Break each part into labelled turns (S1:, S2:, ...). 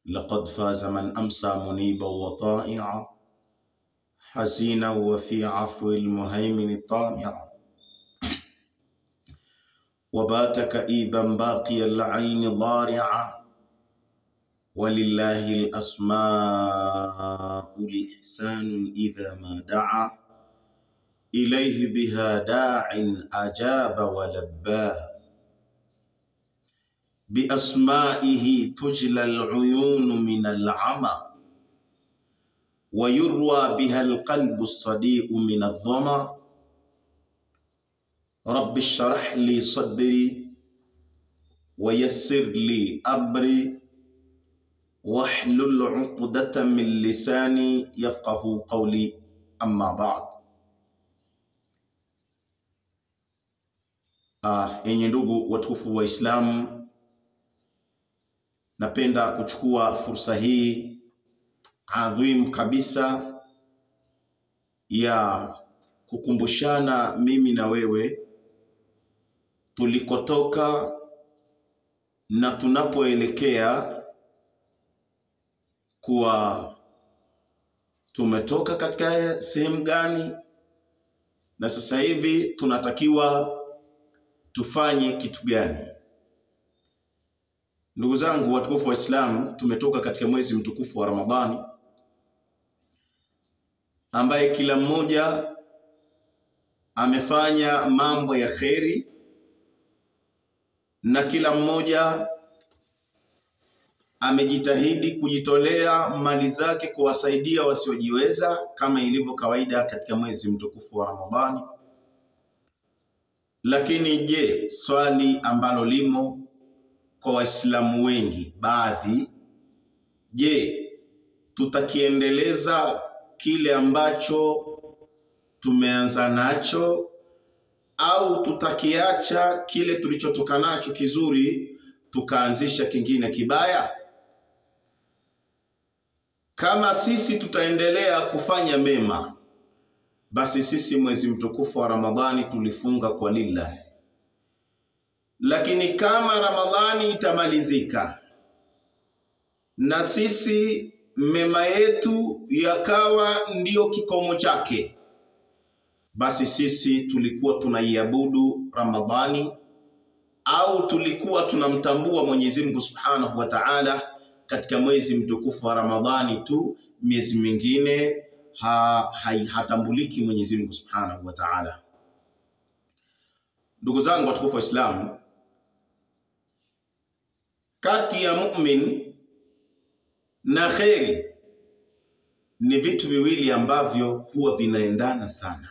S1: لقد فاز من أمسى منيبا وطائعا حزينا وفي عفو المهيمن طامعا وبات كئيبا باقي العين ضارعا ولله الأسماء الإحسان إذا ما دعا إليه بها داع أجاب ولبى بأسمائه تجلى العيون من العمى ويروى بها القلب الصديق من الظما رب اشرح لي صدري ويسر لي أمري واحلل عقدة من لساني يفقه قولي أما بعد Ah, yenye ndugu watukufu Waislamu, napenda kuchukua fursa hii adhim kabisa ya kukumbushana mimi na wewe tulikotoka na tunapoelekea, kuwa tumetoka katika sehemu gani na sasa hivi tunatakiwa tufanye kitu gani? Ndugu zangu watukufu wa Islam, tumetoka katika mwezi mtukufu wa Ramadhani ambaye kila mmoja amefanya mambo ya kheri na kila mmoja amejitahidi kujitolea mali zake kuwasaidia wasiojiweza kama ilivyo kawaida katika mwezi mtukufu wa Ramadhani. Lakini je, swali ambalo limo kwa Waislamu wengi baadhi, je, tutakiendeleza kile ambacho tumeanza nacho au tutakiacha kile tulichotoka nacho kizuri tukaanzisha kingine kibaya? Kama sisi tutaendelea kufanya mema basi sisi mwezi mtukufu wa Ramadhani tulifunga kwa lillahi, lakini kama Ramadhani itamalizika na sisi mema yetu yakawa ndiyo kikomo chake, basi sisi tulikuwa tunaiabudu Ramadhani au tulikuwa tunamtambua Mwenyezi Mungu Subhanahu wa Ta'ala katika mwezi mtukufu wa Ramadhani tu, miezi mingine ha, ha, hatambuliki Mwenyezi Mungu Subhanahu wa Ta'ala. Ndugu zangu watukufu wa Islam, kati ya mu'min na kheri ni vitu viwili ambavyo huwa vinaendana sana,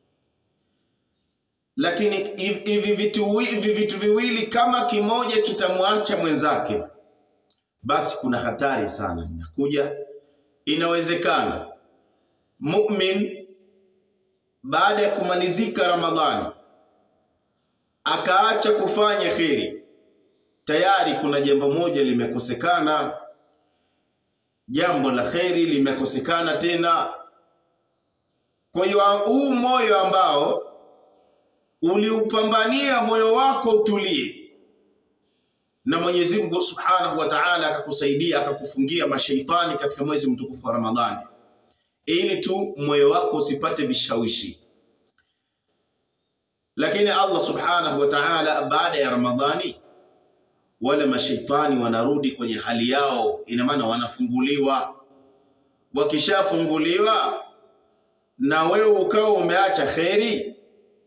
S1: lakini hivi vitu, hivi vitu viwili kama kimoja kitamwacha mwenzake, basi kuna hatari sana inakuja. Inawezekana mumin baada ya kumalizika Ramadhani akaacha kufanya kheri, tayari kuna jambo moja limekosekana, jambo la kheri limekosekana tena. Kwa hiyo huu moyo ambao uliupambania moyo wako utulie, na Mwenyezi Mungu Subhanahu wa Ta'ala akakusaidia akakufungia mashaitani katika mwezi mtukufu wa Ramadhani ili tu moyo wako usipate vishawishi. Lakini Allah subhanahu wa ta'ala, baada ya Ramadhani wale mashaitani wanarudi kwenye hali yao, ina maana wanafunguliwa. Wakishafunguliwa na wewe ukawa umeacha kheri,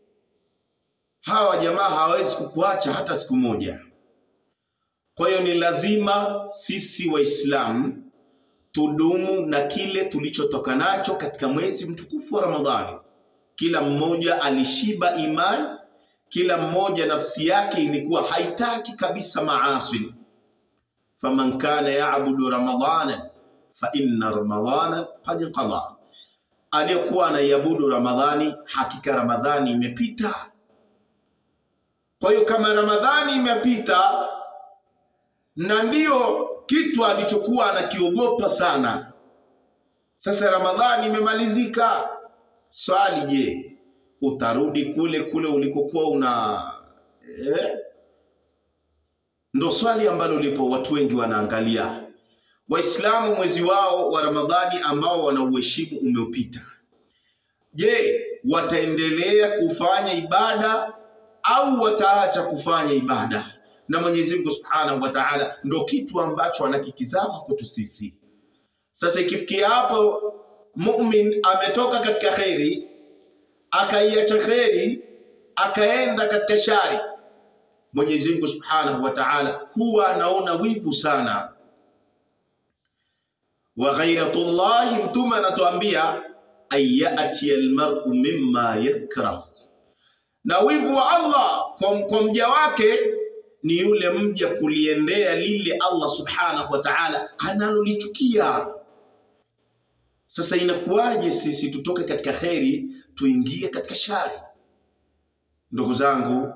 S1: hawa jamaa hawawezi kukuacha hata siku moja. Kwa hiyo ni lazima sisi Waislamu tudumu na kile tulichotoka nacho katika mwezi mtukufu wa Ramadhani. Kila mmoja alishiba imani, kila mmoja nafsi yake ilikuwa haitaki kabisa maasi. faman kana yaabudu ramadhana fa inna ramadhana qad qada, aliyekuwa anaiabudu Ramadhani, hakika Ramadhani imepita. Kwa hiyo kama Ramadhani imepita na ndiyo kitu alichokuwa anakiogopa sana. Sasa Ramadhani imemalizika, swali, je, utarudi kule kule ulikokuwa una eh? Ndo swali ambalo lipo, watu wengi wanaangalia. Waislamu mwezi wao wa Ramadhani ambao wanauheshimu umeupita. Je, wataendelea kufanya ibada au wataacha kufanya ibada? Na Mwenyezi Mungu Subhanahu wa Ta'ala ndo kitu ambacho anakitizama kwetu sisi. Sasa ikifikia hapo mumin ametoka katika kheri akaiacha kheri akaenda katika shari, Mwenyezi Mungu Subhanahu wa Ta'ala huwa anaona wivu sana. Wa ghairatullahi, Mtume anatuambia ayati almar'u mimma yakrah, na wivu wa Allah kwa, kwa mja wake ni yule mja kuliendea lile Allah Subhanahu wa Ta'ala analolichukia. Sasa inakuwaje sisi tutoke katika kheri tuingie katika shari? Ndugu zangu,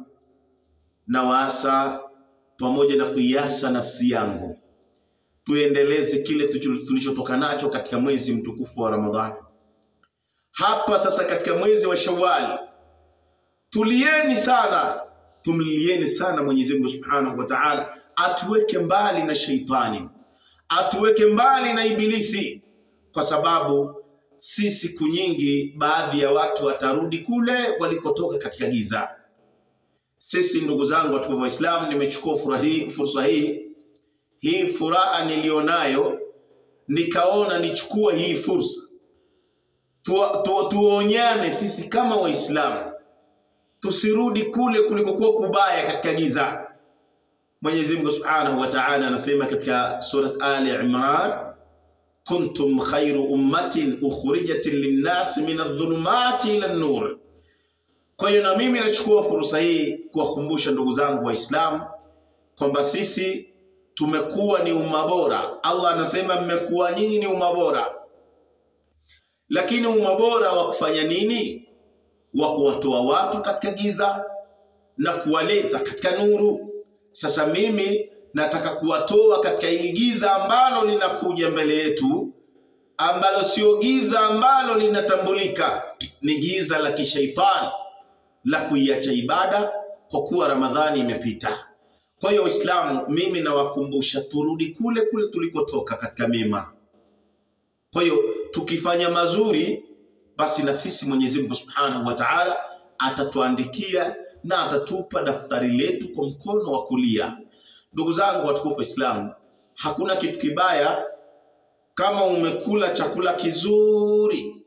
S1: nawaasa pamoja na kuiasa nafsi yangu tuendeleze kile tulichotoka nacho katika mwezi mtukufu wa Ramadhani. Hapa sasa katika mwezi wa Shawwal, tulieni sana, tumlieni sana Mwenyezi Mungu Subhanahu wa Ta'ala, atuweke mbali na sheitani, atuweke mbali na ibilisi kwa sababu si siku nyingi baadhi ya watu watarudi kule walikotoka katika giza. Sisi ndugu zangu watukufu Waislamu, nimechukua fursa hii hii furaha nilionayo, nikaona nichukue hii fursa tu, tu, tuonyane sisi kama Waislamu, tusirudi kule kulikokuwa kubaya katika giza. Mwenyezi Mungu Subhanahu wa Ta'ala anasema katika surat Ali Imran kuntum khairu ummatin ukhrijat linnasi min adh-dhulumati ila an-nur. Kwa hiyo na mimi nachukua fursa hii kuwakumbusha ndugu zangu Waislamu kwamba sisi tumekuwa ni umma bora. Allah anasema mmekuwa nyinyi ni umma bora, lakini umma bora wa kufanya nini? Wa kuwatoa watu katika giza na kuwaleta katika nuru. Sasa mimi nataka kuwatoa katika hili giza ambalo linakuja mbele yetu, ambalo sio giza ambalo linatambulika, ni giza la kishaitani la kuiacha ibada kwa kuwa Ramadhani imepita. Kwa hiyo Waislamu, mimi nawakumbusha turudi kule kule tulikotoka katika mema. Kwa hiyo tukifanya mazuri, basi na sisi Mwenyezi Mungu Subhanahu wa Ta'ala atatuandikia na atatupa daftari letu kwa mkono wa kulia. Ndugu zangu watukufu Waislamu, hakuna kitu kibaya kama umekula chakula kizuri